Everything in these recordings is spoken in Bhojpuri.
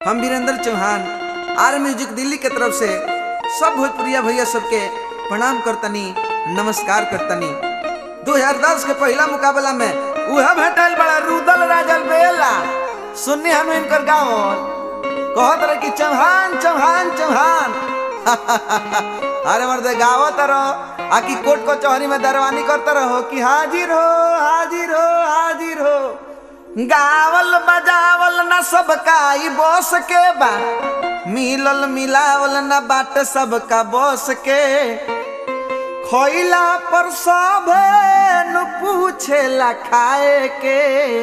हम वीरेंद्र चौहान आर म्यूजिक दिल्ली के तरफ से सब भोजपुरिया भैया सबके प्रणाम करतनी नमस्कार करतनी 2010 के पहला मुकाबला में उहे भेटल बड़ा रुदल राजल बेला सुननी हम इनकर गाँव कहत रहे कि चौहान चौहान चौहान अरे मर्दे गावत रहो आकि कोर्ट कचहरी में दरवानी करते रहो कि हाजिर हो हाजिर हो हाजिर हो गावल बजावल न सबका ई बस के बा मिलल मिलावल न बाट सबका बस के खोइला पर सभे न पूछेला खाए के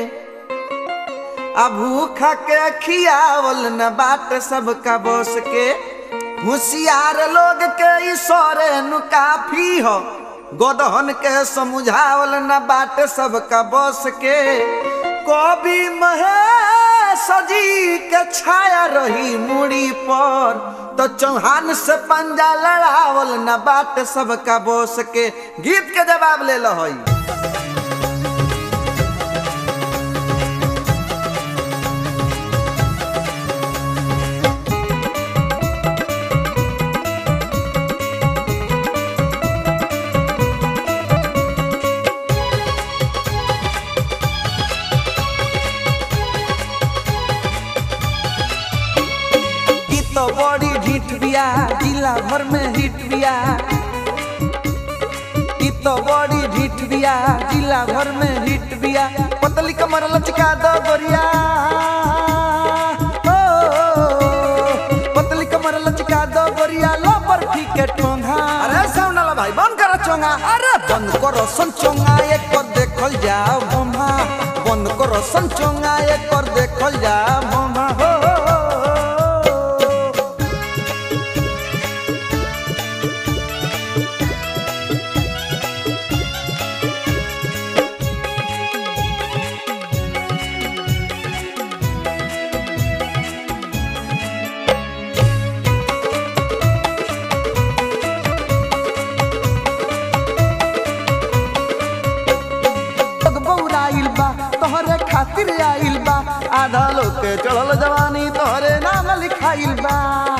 आ भूखा के खियावल न बाट सबका बस के होशियार लोग के ईश्वरे नु काफी हो गोदहन के समझावल न बाट सबका बस के कवि महेश जी के छाया रही मुड़ी पर तो चौहान से पंजा लड़ावल न बाट सबका बस के गीत के जवाब ले लो हई ई तो बड़ी ढीठ बिया जिला भर में हिट बिया ई तो बड़ी ढीठ बिया जिला भर में हिट बिया पतली कमर लचका दो गोरिया ओ, पतली कमर लचका दो गोरिया लो बर्फी के ठोंगा अरे साउंड वाला भाई बंद करो चोंगा अरे बंद करो सन चोंगा एक पर देखल जा मोमा बंद करो सन चोंगा एक पर देखल जा मोमा हो, हो, हो, हो। लोग बौराइल बा तोहरे खातिर आइल बा आधा लोग के चढ़ल जवानी तोहरे नाम लिखाइल बा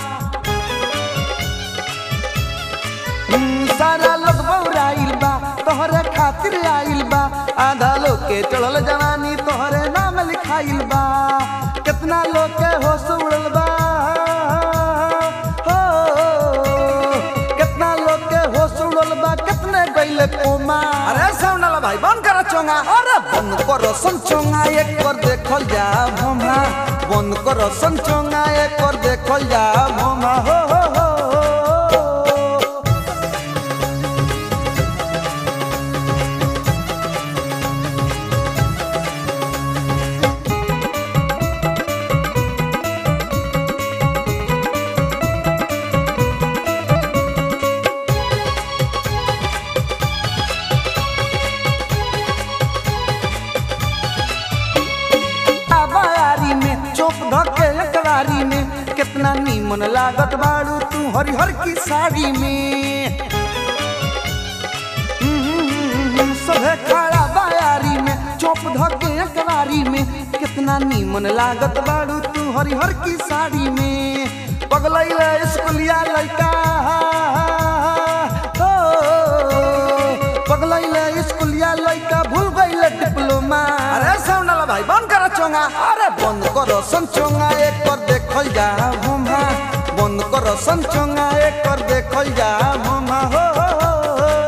हम्म, सारा लोग बौराइल बा तोहरे खातिर आइल बा आधा लोग के चढ़ल जवानी तोहरे नाम लिखाइल बा कितना लोग के होश उड़ल बा हो कितना लोग के होश उड़ल बा कितने गइले कोमा अरे साउंड वाला भाई बंद करो चोंगा अरे बंद करो सन चोंगा एक कर देखल जा भोमा बंद करो सन चोंगा एक कर देखल जा भोमा हो हो हो हो। आबारी में चौक धके एकरारी में कितना नीमन लागत बाड़ू तू हरिहर की साड़ी में हम्म, सभे खड़ा बायारी में चौप धके एकरारी में कितना नीमन लागत बाड़ू तू हरिहर की साड़ी में पगलैले स्कूलिया लड़का हो पगलैले स्कूलिया लड़का भूल गईले डिप्लोमा अरे साउंड वाला भाई बंद करो चोंगा अरे बंद करो सन चोंगा एक कर देखल जा भोमा बंद करो सन चोंगा एक कर देखल जा भोमा हो हो, हो, हो।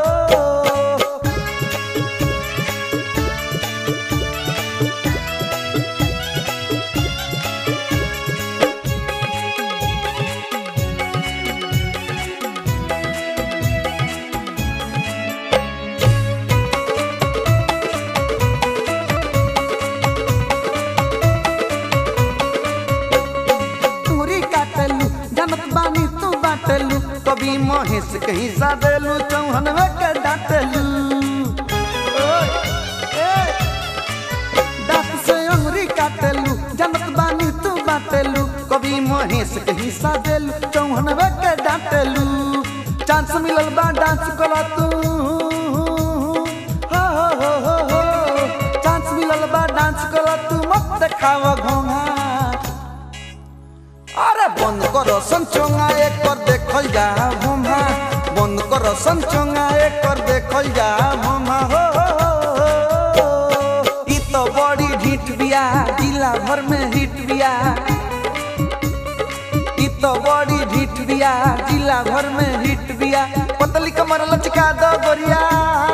तूरी काटलू जनत बानी तू बाटलू कभी महेश के हिस्सा देलू चौहन के डाटलू ओए, ए, दांत से अंगुरी काटलू जनत बानी तू बाटलू कभी महेश के हिस्सा देलू चौहन के डाटलू चांस मिलल बा डांस करा तू हो हो हो हो हो चांस मिलल बा डांस करा तू मत देखाव घोंघा বন্ধ করো সঞ্চঙ্গা একবার দেখল যা ভোমা বন্ধ করো সঞ্চঙ্গা একবার দেখল যা ভোমা हो ई तो बड़ी ढीठ बिया जिला भर में हिट बिया ई तो बड़ी ढीठ बिया जिला भर में हिट बिया पतली कमर लचका दो गोरिया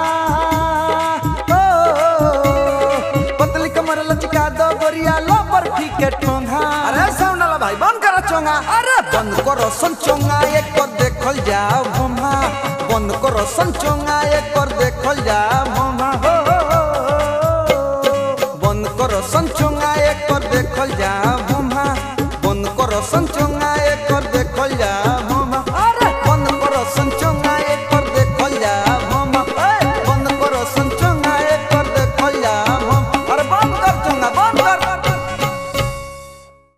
ओ, पतली कमर लचका दो गोरिया लो बर्फी के टोंगा अरे साउंड वाला भाई बंद करो चोंगा अरे बंद करो सन चोंगा एक पर देखल जाओ भोमा बंद करो सन चोंगा एक पर देखल जाओ भोमा हो बंद करो सन चोंगा एक पर देखल जाओ भोमा बंद करो सन चोंगा